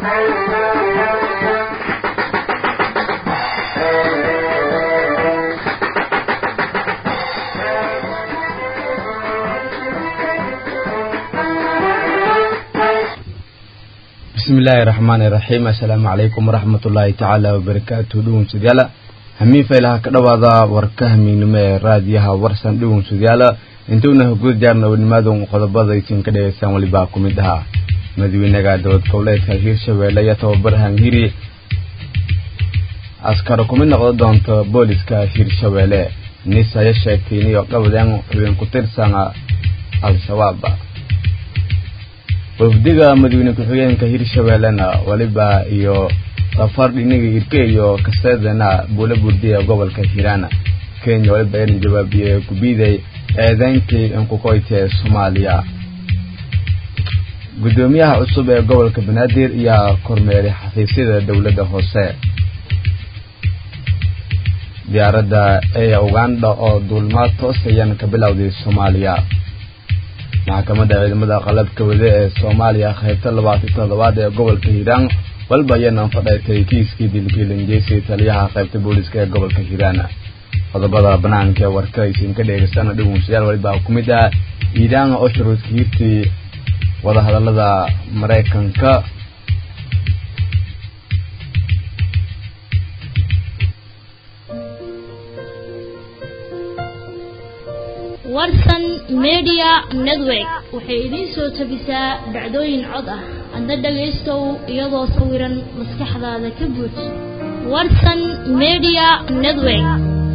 bismi illaahi raxmaani raxiim assalaamu calaykum waraxmat ullaahi tacaala wabarakaatu dhugunsudyaala hamiin faylaha ka dhowaada warka hamiignimo ee raadiyaha warsan dhugunsudyaala intuuna guda jaarna wanimaadun qodobada isin ka dhegeystaan welibaa ku mid ahaa madaxweynaga dowlad goboleedka hiirshabeelle iyo tababar hangiri askar ku mid noqdo doonta booliska hiirshabeelle nis aya sheegtay iniyo qabadeen xubin ku tirsan al-shabaab wafdiga madaxweyne ku-xigeenka hiirshabeellena weliba iyo safar dhiniga irke iyo kaseedana buula burdiya gobolka hiiraana kenya weliba ayna jawaabiyey gubiday eedeyntii inkukoyta ee soomaaliya guddoomiyaha cusub ee gobolka banaadir ayaa kormeeray xafiisyada dowladda hoose diyaaradda ee uganda oo duulmaad toos ayaan ka bilowday soomaaliya maxkamadda ciidamada qalabka wade ee soomaaliya qaybta labaatan toddobaad ee gobolka hiiraan walba ayaana fadheetay kiiskii dilkiilanjeysay taliyaha qaybta booliska ee gobolka hiiraan qodobada banaanka ee warka aysin ka dheegeysana dhugunshayaal walibaa ku mid ah iiraan oo shuruudka hiirtii wadahadalada maraykanka warsan media network waxay idiin soo tabisaa dhacdooyin cod ah adna dhagaystow iyadoo sawiran maskaxdaada ka buuj warsan media network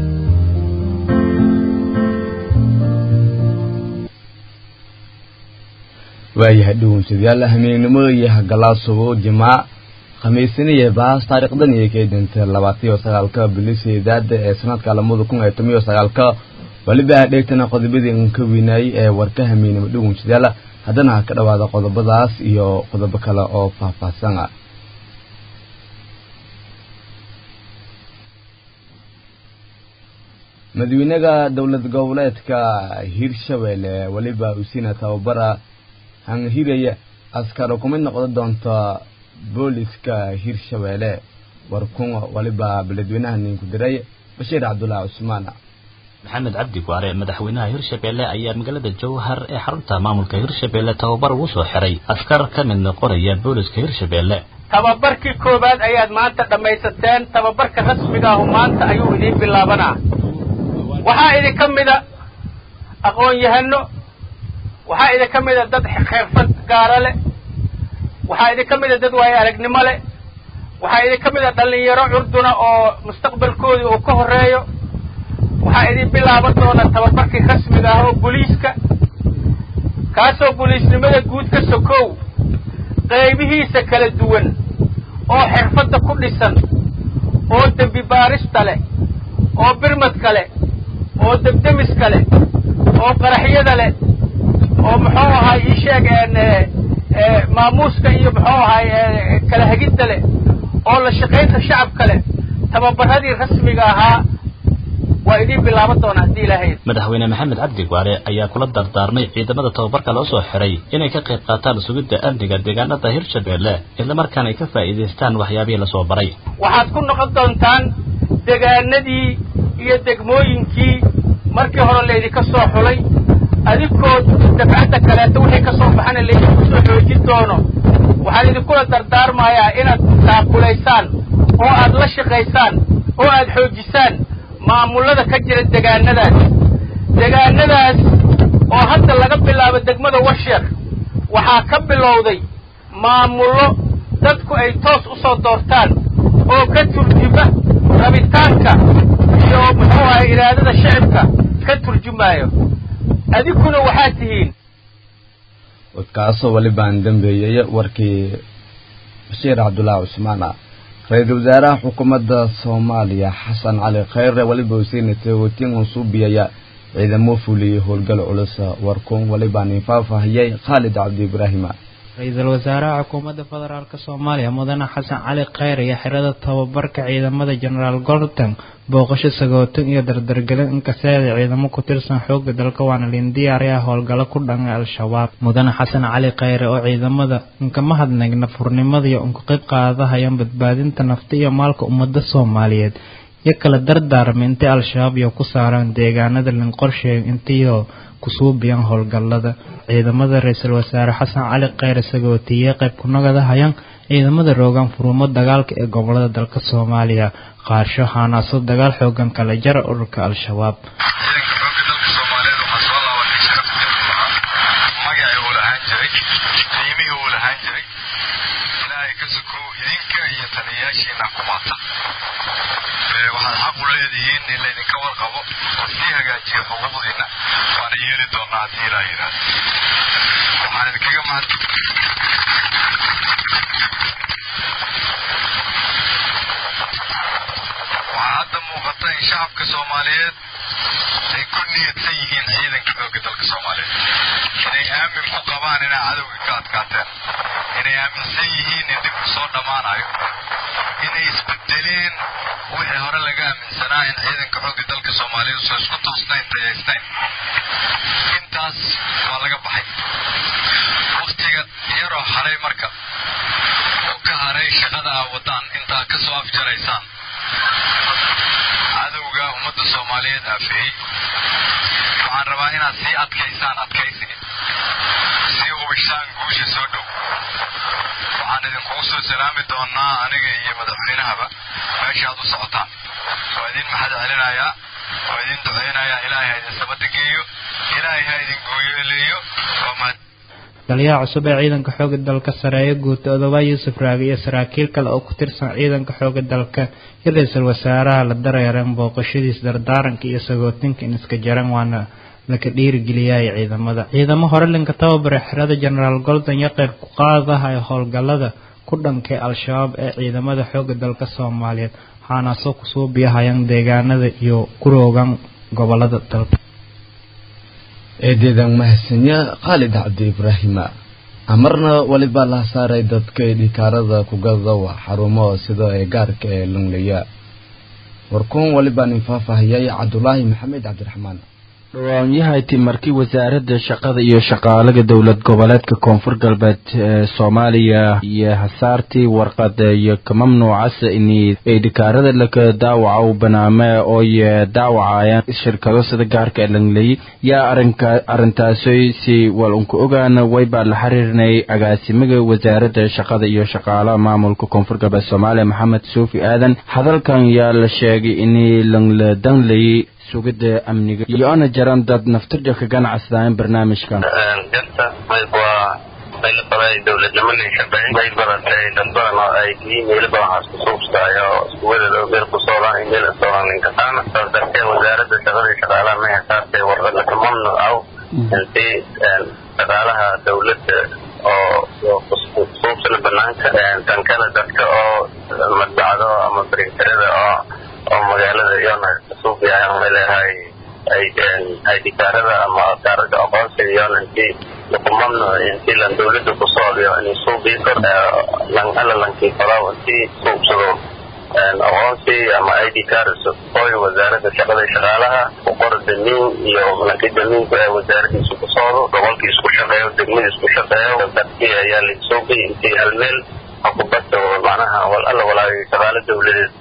waayahay dhugunsadayaal hamiignimo iyo hagalaasubo jimaac khamiisiniyo baas taariikhdan iyo keedinta labaataiyo sagaalka biliseedaada ee sanadka lamada kun iyo toban iyo sagaalka waliba dheegtana qodobadii n ka weynaayey ee warka hamiinimo dhugunsadayaal haddana ha ka dhowaada qodobadaas iyo qodobo kale oo faahfaahsan ah madaxweynaha dowlad goboleedka hiirshabeelle weliba usina tababara hanghiraya askar ku mid noqdo doonta booliska hiirshabeelle warkun waliba beledweynaha ninku diray bashiir cabdullaahi cusmaan maxamed cabdi gwaare madaxweynaha hirshabeelle ayaa magaalada jowhar ee xarunta maamulka hirshabeelle tababar ugu soo xiray askar ka mid noqonaya booliska hirshabeelle tababarkii koowaad ayaad maanta dhammaysateen tababarka rasmiga ahu maanta ayuu idiin bilaabanaa waxaa idinka mida aqoon-yahano waxaa idinka mida dad xirfad gaara leh waxaa idinka mida dad waayo aragnimo leh waxaa idinka mida dhallinyaro curduna oo mustaqbalkoodii uu ka horreeyo waxaa idin bilaaban doona tababarkii rasmiga ah oo boliiska kaasoo boliisnimada guud ka sokow qaybihiisa kala duwan oo xirfadda ku dhisan oo dembi baarista leh oo birmadka leh oo debdemiska leh oo qaraxyada leh oo muxuu ahay ii sheegeen maamuuska iyo muxuu ahay kala hegidda leh oo la shaqaynta shacabka leh tababarradii rasmiga ahaa waa idiin bilaaban doona haddii ilaahay madaxweyne maxamed cabdi gwaare ayaa kula dardaarmay ciidamada tababarka loo soo xiray inay ka qayb qaataan sugidda amniga deegaanada hirshabeelle islamarkaana ay ka faa'iidaystaan waxyaabihii lasoo baray waxaad ku noqon doontaan degaanadii iyo degmooyinkii markii hore laydinka soo xulay adinkood dafcadda kaleeto wixii ka soo baxana laydinku soo xoojin doono waxaan idinkula dardaarmayaa inaad taaqulaysaan oo aad la shaqaysaan oo aad xoojisaan maamullada ka jira degaanadaas degaanadaas oo hadda laga bilaabo degmada washeer waxaa ka bilowday maamullo dadku ay toos u soo doortaan oo ka turjuma rabitaanka iyo muxuu ahay iraadada shicibka ka turjumaayo adinkuna waxaad tihiin kaasoo walibaan dambeeyey warkii bashiir cabdullaahi cusmaan ah ra-iisul wasaaraha xukuumadda soomaaliya xasan cali khayre weliba usiinatay watiin unsuubiyaya ciidamo fuliyey howlgal culus warkuun walibaan infaafahayay khaalid cabdi ibraahima ra-iisul wasaaraha xukuumadda federaalk soomaaliya mudane xasan cali kheyr iyo xirada tababarka ciidamada genaraal golton booqasho sagootin iyo dardargelin inkaseeda ciidamo ku tirsan xooga dalka waana liin diyaariya howlgallo ku dhanay al-shabaab mudane xasan cali kheyre oo ciidamada inkama hadnagna furnimada iyo unka qayb qaadahayaan badbaadinta nafta iyo maalka ummadda soomaaliyeed iyo kala dardaarma intay al-shabaab iyo ku saaraan deegaanada linqorsheeg intiyo kusuubiyaan howlgallada ciidamada ra-iisul wasaare xasan cali kheyre sagootiye qayb kunagada hayaan ciidamada roogaan furumo dagaalka ee gobolada dalka soomaaliya qaarsho haanaaso dagaal xoogan kala jara ururka al-shabaab waxaad xaq u leedihiin in laydinka warqabo oo sii hagaajiyo xuquuqdiina waana yeeli doonaa haddii ilaa yidhaahdo waxaan idinkaga mahad waxaa hadda muuqata in shacabka soomaaliyeed ay ku niyadsan yihiin ciidanka xooga dalka soomaaliyeed inay aamin ku qabaan inaa cadowga ka adkaateen inay aaminsan yihiin in dhibku soo dhammaanayo inay isbedeleen wixii hore laga aaminsanaa in ciidanka xooga dalka soomaaliyeed soo isku toosnayn tayaysnayn intaas waa laga baxay waktiga yaroo haray marka oo ka haray shaqada aa wadaan intaa ka soo afjaraysaan cadowga ummadda soomaaliyeed aafeeyey waxaan rabaa inaad sii adkaysaan adkaysiga sii hubishaan guusha soo dhow waxaan idinkugu soo salaami doonaa aniga iyo madaxweynahaba meesha aad u socotaan waa idin maxad celinayaa waa idin ducaynayaa ilaahay ha idin sabada geeyo ilaahay ha idin gooyoeleeyo waa mahad taliyaha cusub ee ciidanka xooga dalka sareeyo guuta odoba yuusuf raagi iyo saraakiil kale oo ku tirsan ciidanka xooga dalka iyo ra-iisul wasaaraha la dareereen booqashadiis dardaaranka iyo sagootinka in iska jaran waana laka dhiirigeliyay ciidamada ciidamo hore linka tababare xerada genaraal golden iyo qeyb ku qaadaha ee howlgallada ku dhankay al-shabaab ee ciidamada xooga dalka soomaaliyeed waxaana soo kusoo biyahayaan deegaanada iyo kuroogan gobolada dalka eedeedan mahadsanya khaalid cabdi ibraahima amarna weliba la saaray dadka dhikaarada kugadawa xarumo sida ee gaarka ee lunglaya warkuun weliba nin faahfaahiyay cabdulaahi maxamed cabdiraxmaan dhawaanyahayti markii wasaaradda shaqada iyo shaqaalaga dowlad goboleedka koonfur galbeed ee soomaaliya iyo hasaartii warqad iyo ka mamnuucasa ini ay dhikaarada laka daawaca u banaame ooy daawacayaan shirkado sida gaarka langley yaa arinka arintaasoy si wal unka ogaana waybaa la xiriirnay agaasimiga wasaaradda shaqada iyo shaqaalaha maamulka koonfur galbeed soomaaliya maxamed suufi aadan hadalkan yaa la sheegay ini langla dangley sugidda amniga iyo-ana jaran dad naftirja ka ganacsadaan barnaamijkan jarta mayb waa mayl baday dowladnimada shaqeyn mayl badatay dad badan oo ay email badan oo isku suubsaayo oo isku wadada meel ku socdaan email socdaan ninkasaana saas darteed wasaaradda shaqada iyo shaqaalaha may hasaartay warqada ka mamnuucaw intii shaqaalaha dowladda oo suubsana banaanka tan kale dadka oo madbacdo ama brinterada oo oo magaalada iyona suufiyahan may leedahay ay ay dhikaarada ama kaarada aqoonsiga iyona intii laku mamnuuc intii lan dowladda ku socdiyo inay suubii kor lan alla lankii falaw intii suubsado aqoonsi ama i d cars oy wasaaradda shaqada shaqaalaha ku qora damiin iyo lankii damiinku ee wasaaradiisu ku socdo gobolkii isku shaqeeyo degmadii isku shaqeeyo dadkii ayaa laisuuqi intii hal meel hakubadda macnaha wal alla walaagay shaqaalo dowladeed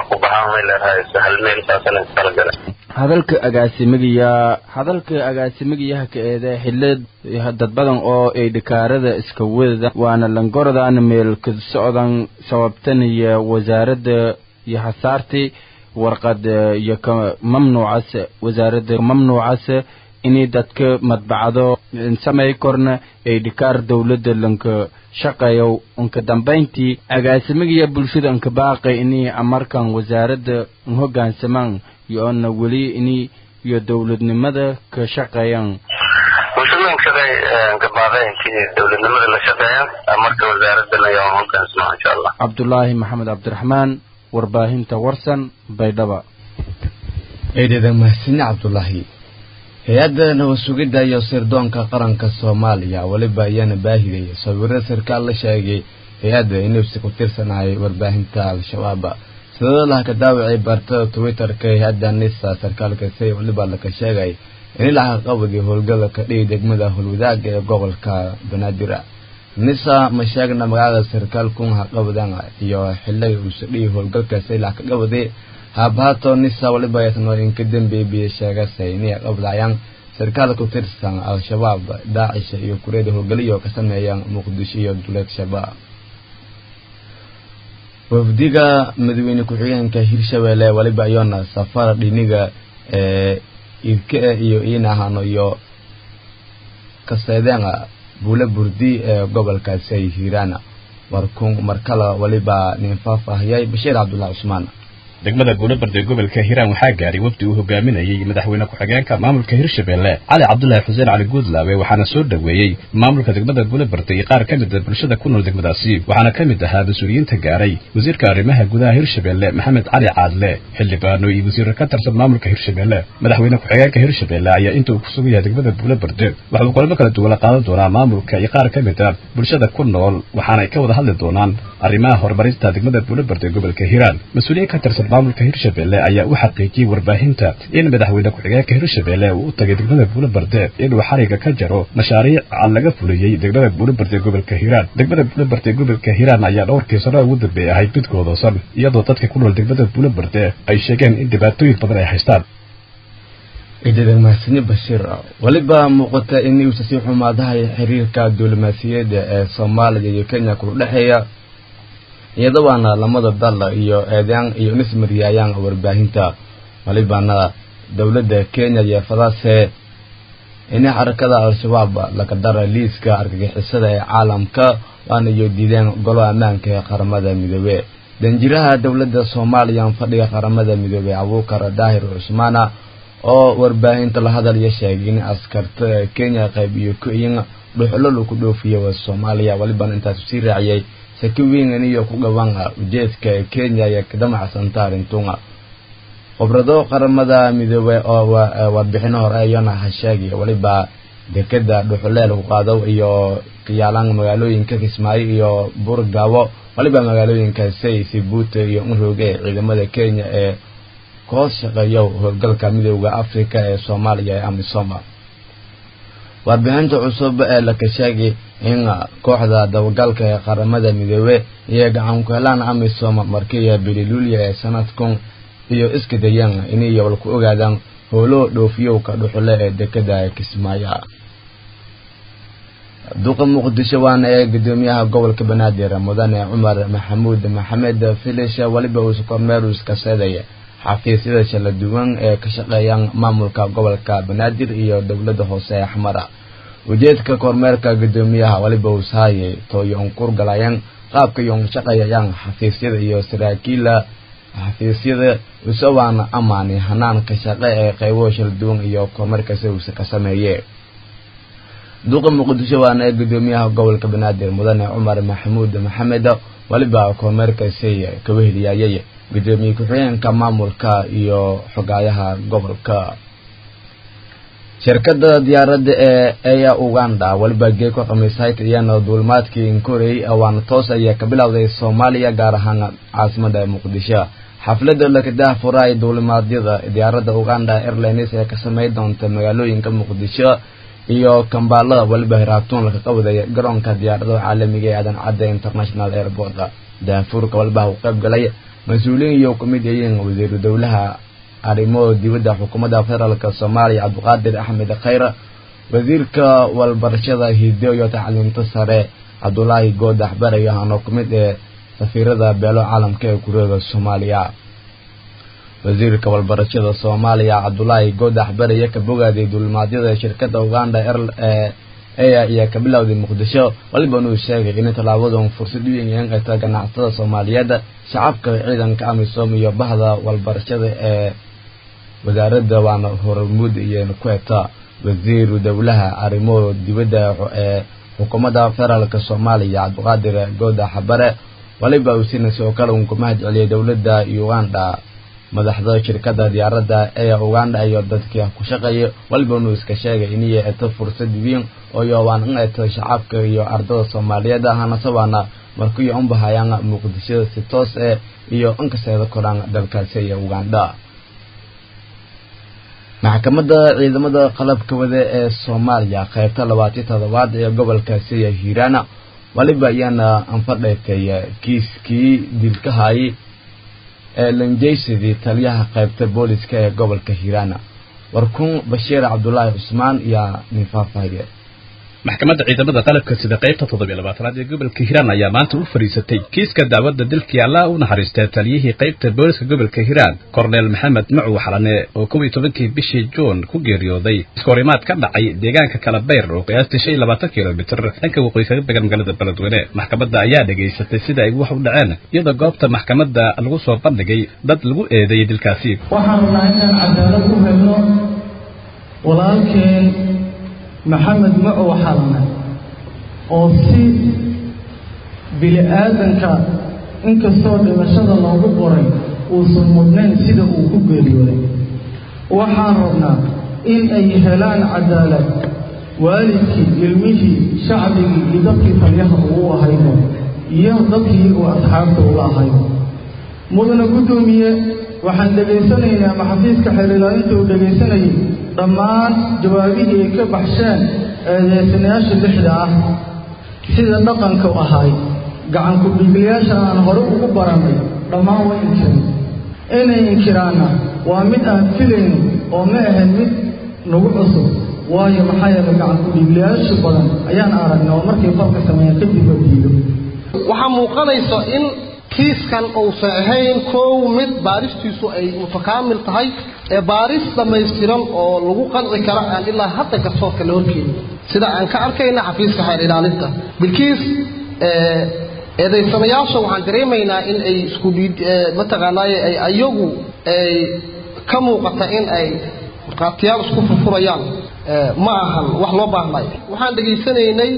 hadalka agaasimigayaa hadalka agaasimigayaha ka eede xilli dad badan oo ay dhikaarada iska wadada waana langorodaana meel ka socdan sababtan iyo wasaaradda iyo hasaartii warqad iyo ka mamnuucas wasaaradda mamnuucas inay dadka madbacdo samay korna ay dhikaar dowladda lanka shaqeeyo unka dambayntii agaasimigaya bulshada unka baaqay inay amarkan wasaaradda hoggaansamaan iyo-ona weli inay iyo dowladnimada ka shaqeeyaan bulshada shaqey gabaaqay intii dowladnimada la shaqeeyaan marka wasaaraddan ayaa hoggaansamaa insha allah cabdulaahi maxamed cabdiraxmaan warbaahinta warsan baydhaba eedeedan mahadsanya cabdulaahi hay-adda nabad sugidda iyo sirdoonka qaranka soomaaliya weliba ayaana baahidaya sawiro sarkaal la sheegay hay-adda inuusi ku tirsanahay warbaahinta al-shabaab sidadalaha ka daawacay bartada twitter-ka hay-adda nisa sarkaalka say weliba laka sheegay in laca qabadi howlgala ka dhigi degmada howlwadaaga ee gobolka banaadir nisa ma sheegna magacada sarkaalkun haqabadan iyo xiliga uusa dhigi howlgalkaasi lac ka qabadi haabahaato nisa waliba ayasno inka dambeebiya sheegasay inay qabdayaan sarkaal ku tirsan al-shabaab daacisha iyo kureeda howlgaliyo ka sameeyaan muqdisho iyo duleed shabaab wafdiga madaxweyne ku-xigeenka hirshabelle waliba iyona safar dhiniga ee irke iyo iinahano iyo kaseedeena buule burdi ee gobolkaasi ay hiiraan warkun markale waliba nin faahfaahiyay bashiir cabdullahi cusmaan degmada buulabarde gobolka hiiraan waxaa gaaray wafdi uu hogaaminayey madaxweyne ku-xigeenka maamulka hirshabelle cali cabdulaahi xuseen cali guudlaawe waxaana soo dhoweeyey maamulka degmada buulabarde iyo qaar ka mid a bulshada ku nool degmadaasi waxaana ka mid ahaa mas-uuliyiinta gaaray wasiirka arrimaha gudaha hirshabelle maxamed cali caadle xildhibaano iyo wasiiro ka tirsan maamulka hirshabelle madaxweyne ku-xigeenka hirshabelle ayaa inta uu ku sugan yahay degmada buulabarde waxauu kulamo kala duwan la qaadan doonaa maamulka iyo qaar ka mid a bulshada ku nool waxaana ay ka wada hadli doonaan arrimaha horumarinta degmada buulabarde gobolka hiiraan mas-uuliyiin ka tirsan maamulka hirshabelle ayaa u xaqiijiyey warbaahinta in madaxweyne ku-xigeenka hirshabelle uu u tagay degmada buulabarde inuu xariga ka jaro mashaariic laga fuliyey degmada buulabarde gobolka hiiraan degmada buulabarde gobolka hiiraan ayaa dhowrkii sano ugu dambeeyay ahayd mid goodoosan iyadoo dadka ku nool degmada buulabarde ay sheegeen in dhibaatooyin badan ay haystaan ciidadan mahadsanyi bashiir weliba muuqata in uusa sii xumaadahay xiriirka diblomaasiyadda ee soomaaliya iyo kenya kula dhexeeya iyadabaana lamada dal iyo eedaan iyo nismaryaayaan warbaahinta walibana dowladda kenya iyo fadaase inay xarakada al-shabaab laga dara liiska argagixisada ee caalamka waana iyo diideen golo ammaanka ee qaramada midoobe danjiraha dowladda soomaaliya fadhiga qaramada midoobe abuukar daahir cusmaana oo warbaahinta la hadalya sheegay in askarta kenya qayb iyo ku-in dhuxlo lagu dhoofiya waa soomaaliya walibana intaas sii raaciyay sakiwiin iyo ku gaban ujeedka kenya iyo kadamacsantaa arrintunga khibrado qaramada midoobey oo warbixino hore ayana ha sheegay waliba dekeda dhuxuleel ku qaado iyo kayaalaan magaalooyinka kismaayo iyo burgaabo waliba magaalooyinka say sibuute iyo unrooge ciidamada kenya ee kahoos shaqeeyo howlgalka midooda africa ee soomaaliya ee amisoma warbixinta cusub ee laka sheegay in kooxda dabagalka ee qaramada midoobe iyo gacan ku helaan amisom markiiya bililuulia ee sanadkun iyo iska dayaan inay yabal ku ogaadaan howlo dhoofiyowka dhuxule ee dekeda kismaayo duqa muqdisho waana ee gudoomiyaha gobolka banaadir mudane cumar maxamuud maxamed filish weliba uusa kormeerus ka seedaya xafiisyada shala duwan ee ka shaqeeyaan maamulka gobolka banaadir iyo dowladda hoose ee xamara ujeedka kormeerka gudoomiyaha waliba uushaayay tooyon kurgalayaan qaabka yon shaqeeyayaan xafiisyada iyo saraakiila xafiisyada usawaana amaani hanaanka shaqe ee qaybo shala duwan iyo kormeerkasi uuse ka sameeye duqa muqdisho waana ee gudoomiyaha gobolka banaadir mudane cumar maxamuud maxamed waliba kormeerkasi ka weheliyayay gudoomiye ku-xigeenka maamulka iyo xogaayaha gobolka shirkada diyaaradda ee eya uganda waliba geeko khamiisayt iyana duulimaadkii inkorey waana toos ayaa ka bilowday soomaaliya gaar ahaan caasimada muqdisho xafladda lakadaha furaay duulimaadyada diyaaradda uganda airlines ee ka samey doonta magaalooyinka muqdisho iyo kambaala waliba hiraabtuun laka qawadaya garoonka diyaaradaha caalamiga ee aadan cadda international airport daafurka waliba u qayb galay mas-uuliyiin iyo kamid yihiin wasiiru dowlaha arrimo dibadda xukuumadda federaalk soomaaliya cabdiqaadir axmed khayr wasiirka walbarashada hido iyo tacliinta sare cabdulaahi goodax barayo ahaanoo kamid ee safiirada beelo caalamka ee kureega soomaaliya wasiirka walbarashada soomaaliya cabdulaahi goodax baraye ka bogaaday duulimaadyada shirkada uganda eya iyo ka bilowday muqdisho waliba inuu sheegay in tallaabadan fursad u yihiin eta ganacsatada soomaaliyeed shacabka ciidanka amisom iyo bahda walbarashada ee wasaaradda waana hormuud iyo kueta wasiiru dowlaha arrimo dibadda ee xukuumadda federaalk soomaaliya cabdiqaadir goodax bare waliba uu sina sidoo kale uun ku mahad celiyay dowladda uganda madaxda shirkadda diyaaradda ee uganda iyo dadkii ku shaqeeya waliba inuu iska sheegay inay eeto fursad weyn oo yoobaan in eeto shacabka iyo ardada soomaaliyeed ahana sabaana markii un bahayaan muqdisho si toos eh iyo inkaseeda koraan dalkaasi iyo uganda maxkamadda ciidamada qalabka wade ee soomaaliya qaybta labaatiyo toddobaad ee gobolkaasi iyo hiiraana waliba ayaana anfadheetay kiiskii dilkahayay ee lanjeysadii taliyaha qaybta booliska ee gobolka hiiraana warkun bashiir cabdulaahi cusmaan iyo nin faahfaahiye maxkamadda ciidamada qalabka sida qaybta toddobiyo labaatanaad ee gobolka hiiraan ayaa maanta u fadhiisatay kiiska dacwadda dilkii allah u naxariistay taliyihii qaybta booliska gobolka hiiraan korneel maxamed macuw xalane oo kow iyo tobankii bishii juun ku geeriyooday iskahorimaad ka dhacay deegaanka kalabeyr oo qiyaastii shan iyo labaatan kilomitir dhanka waqooyi kaga began magaalada beledweyne maxkamadda ayaa dhegaysatay sida ay wax u dhaceen iyadoo goobta maxkamadda lagu soo bandhigay dad lagu eedeeyey dilkaasi waxaan rabnaa inaan cadaalad u helno walaalkeen maxamed macow xalane oo si bili-aadanka inkastoo dhimashada loogu qoray uusan mudnayn sida uu ku geeriyooday waxaan rabnaa in ay helaan cadaalad waalidkii ilmihii shacbigii iyo dadkii taliyaha uu ahayno iyo dadkii uu asxaabta ula ahayno mudana guddoomiye waxaan dhegaysanaynaa maxafiiska xeelilaalinta uu dhegaysanayay dhammaan jawaabihii ay ka baxsheen eedeysanayaasha lixda ah sida dhaqanka ahaay gacanku dhiiglayaasha aan hore ugu barannay dhammaan way inkireen inay inkiraanna waa mid aan filayno oo ma ahayn mid nagu cusub waayo maxaa yeelay gacanku dhiiglayaasha badan ayaan aragnay oo markay falka sameeyeen kadib la diido waxaa muuqanaysa in kiiskan uusan ahayn kow mid baaristiisu ay mutakaamil tahay ee baaris dhammaystiran oo lagu qanci kara aan ilaa hadda garsoorka la horkeeni sida aan ka arkayna xafiiska xeer ilaalinta bilkiis eedaysanayaasha waxaan dareemaynaa in ay isku mataqaanaaye ay ayagu ay ka muuqata in ay markhaatiyaal isku furfurayaan ma ahan wax loo baahnayo waxaan dhegaysanaynay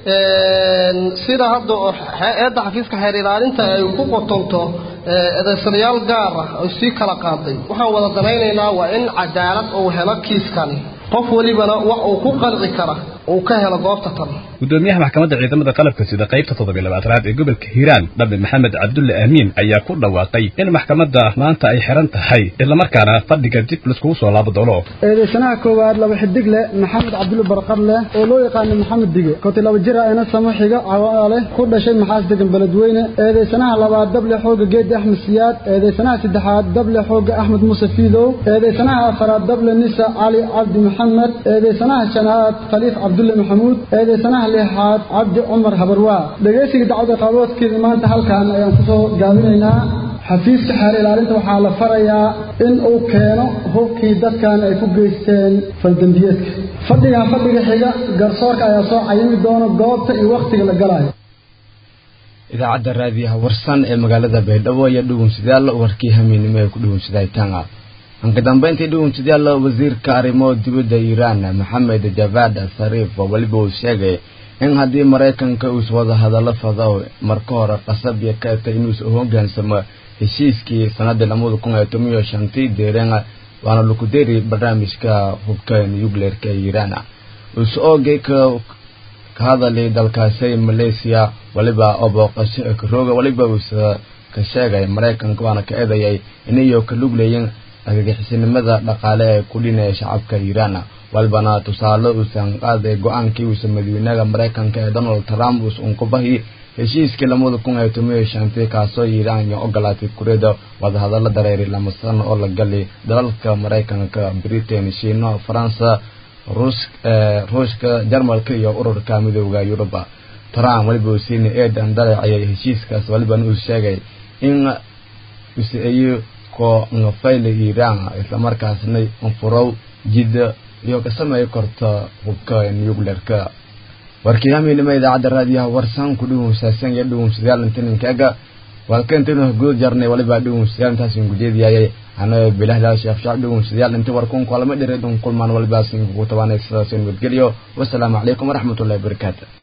sida hadda eedda xafiiska xeer ilaalinta ay ku qotonto eedaysanayaal gaar ah ay sii kala qaaday waxaan wada danaynaynaa waa in cadaalad uu helo kiiskani qof welibana wax uu ku qanci kara uu ka helo goobta tan gudoomiyaha maxkamadda ciidamada qalabka sida qaybta toddobiyo labaatanaad ee gobolka hiiraan dhabe maxamed cabdulle aamiin ayaa ku dhawaaqay in maxkamadda maanta ay xiran tahay islamarkaana fadhiga dib laiskugu soo laabo doono eedeysanaha koowaad laba xidig leh maxamed cabdulle barqad leh oo loo yaqaano maxamed dige konti laba jir ayna samo xiga cawaale ku dhashay maxaas degan beledweyne eedeysanaha labaad dable xooga geedi axmed siyaad eedeysanaha saddexaad dable xooga axmed muuse fiidow eedeysanaha afaraad dable nisa cali cabdi maxamed eedeysanaha shanaad khaliif cabdulle maxamuud eedeysanaha lixaad cabdi cumar habarwaa dhegaysiga dacwada qaaboodkeeda maanta halkan ayaan kusoo gaabinaynaa xafiiska xeer ilaalinta waxaa la farayaa in uu keeno hubkii dadkan ay ku geysteen faldambiyeedka fadhigan fadhiga xiga garsoorka ayaa soo cayimi doona goobta iyo wakhtiga la galayo idaacadda raadiyaha warsan ee magaalada baydhabo iyo dhugunsidaal warkii hamiinimo ee ku dhugunsidaytanga anka dambeyntii dhugunsidaal wasiirka arrimo dibadda iiraan maxamed javad sariif weliba uu sheegay in haddii maraykanka uus wada hadallo fado marka hore qasab iyo kaeta inuus hogaansamo heshiiskii sanadii lamada kun iyo toban iyo shantii deeren waana laku deri barnaamijka hubka nucleerka ee iiraan uus oogay ka ka hadalay dalkaasi malaysia waliba oo booqasho karooga waliba uus ka sheegay maraykanka waana ka eedayay inayo ka luglayin argagixisinimada dhaqaale ee ku dhinaya shacabka iiraan walbana tusaale uusan qaaday go-aankii uusa madaxweynaha maraykanka ee donald trump uus unkubahi heshiiskii lamada kun iyo toban iyo shantii kaasoo iiraan iyo ogolaatay kuriyada wadahadallo dareeri lama sano oo la gali dalalka maraykanka britain shiino faransa ruushka jarmalka iyo ururka midooda yuruba trump waliba uu siinay eedan daleecayay heshiiskaas walibana uu sheegay in usaeyo ko ngafayla iiraan islamarkaasna unfurow jidda iyo ka sameey korta hubka nuclearka warkii hamiinima idaacadda raadiyaha warsan ku dhuhunsaasaan iyo dhuhunsidaal intaninkaga walkentinu guud jarnay waliba dhuhunsidaal intaasin gujeediyayay ano bilahda sheekh shacab dhuhunsidaal inta warkun kulama dhereedun kulmaan waliba sin kugu tabanay sidaas nabadgelyo wasalaamu calaykum waraxmatullahi wabarakaatu